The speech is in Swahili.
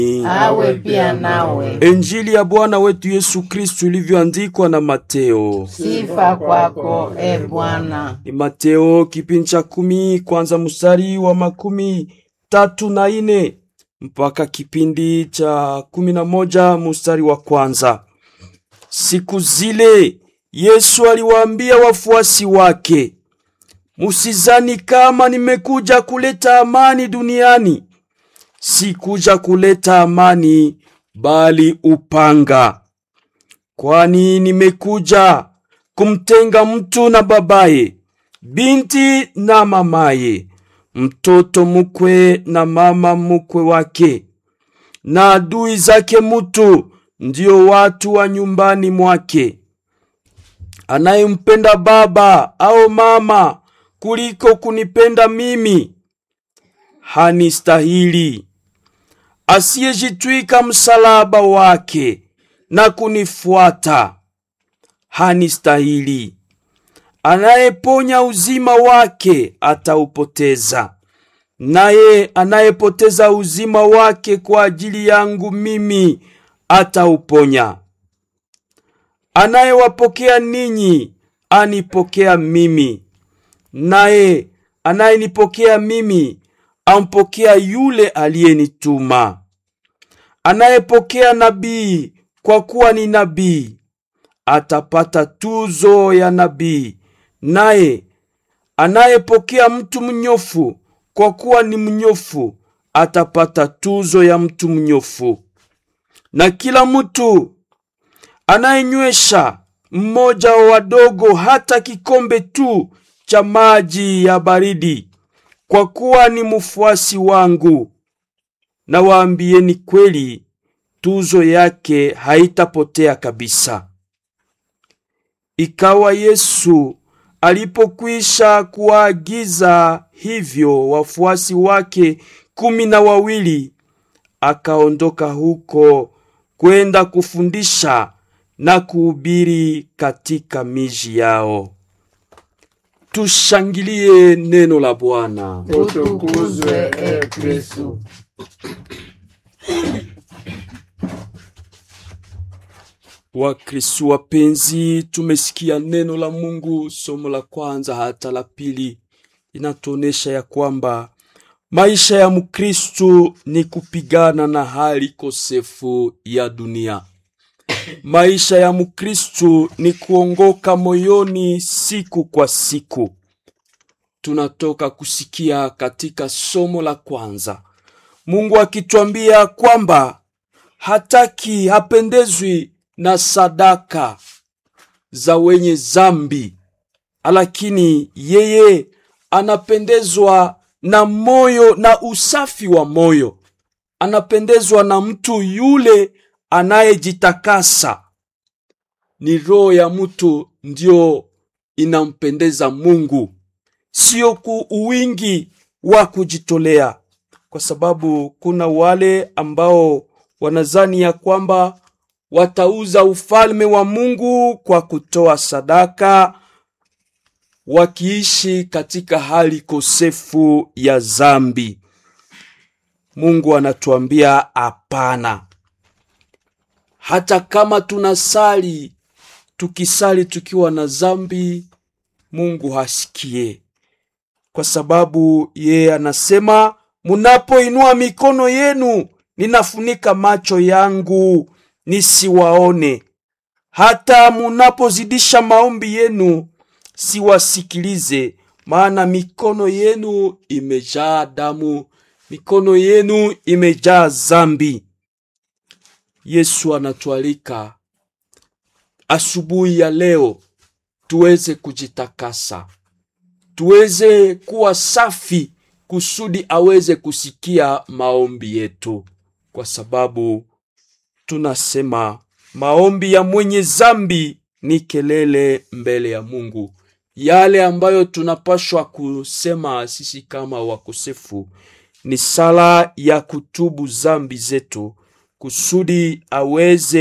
awe pia nawe. Injili ya Bwana wetu Yesu Kristu ilivyoandikwa na Mateo. Sifa kwako e Bwana. Ni Mateo kipindi cha kumi kwanza mstari wa makumi tatu na ine mpaka kipindi cha kumi na moja mstari wa kwanza. Siku zile Yesu aliwaambia wafuasi wake, musizani kama nimekuja kuleta amani duniani. Sikuja kuleta amani, bali upanga. Kwani nimekuja kumtenga mtu na babaye, binti na mamaye, mtoto mukwe na mama mukwe wake, na adui zake mutu, ndio watu wa nyumbani mwake. Anayempenda baba au mama kuliko kunipenda mimi hanistahili. Asiyejitwika msalaba wake na kunifuata hanistahili. Anayeponya uzima wake ataupoteza, naye anayepoteza uzima wake kwa ajili yangu mimi atauponya. Anayewapokea ninyi anipokea mimi, naye anayenipokea mimi ampokea yule aliyenituma. Anayepokea nabii kwa kuwa ni nabii atapata tuzo ya nabii, naye anayepokea mtu mnyofu kwa kuwa ni mnyofu atapata tuzo ya mtu mnyofu. Na kila mtu anayenywesha mmoja wa wadogo hata kikombe tu cha maji ya baridi, kwa kuwa ni mfuasi wangu, na waambieni kweli, tuzo yake haitapotea kabisa. Ikawa Yesu alipokwisha kuwaagiza hivyo wafuasi wake kumi na wawili, akaondoka huko kwenda kufundisha na kuhubiri katika miji yao. Tushangilie neno la Bwana. Utukuzwe e Kristu. Wakristu wapenzi, tumesikia neno la Mungu. Somo la kwanza hata la pili inatuonesha ya kwamba maisha ya Mkristu ni kupigana na hali kosefu ya dunia. Maisha ya Mkristu ni kuongoka moyoni siku kwa siku. Tunatoka kusikia katika somo la kwanza Mungu akitwambia kwamba hataki, hapendezwi na sadaka za wenye zambi, lakini yeye anapendezwa na moyo na usafi wa moyo. Anapendezwa na mtu yule anayejitakasa. Ni roho ya mtu ndio inampendeza Mungu, sio ku uwingi wa kujitolea, kwa sababu kuna wale ambao wanazani ya kwamba watauza ufalme wa Mungu kwa kutoa sadaka, wakiishi katika hali kosefu ya zambi. Mungu anatuambia hapana. Hata kama tunasali, tukisali tukiwa na zambi, Mungu hasikie, kwa sababu yeye anasema, munapoinua mikono yenu, ninafunika macho yangu nisiwaone. Hata munapozidisha maombi yenu, siwasikilize, maana mikono yenu imejaa damu, mikono yenu imejaa zambi. Yesu anatualika asubuhi ya leo tuweze kujitakasa, tuweze kuwa safi, kusudi aweze kusikia maombi yetu, kwa sababu tunasema maombi ya mwenye zambi ni kelele mbele ya Mungu. Yale ambayo tunapashwa kusema sisi kama wakosefu ni sala ya kutubu zambi zetu kusudi aweze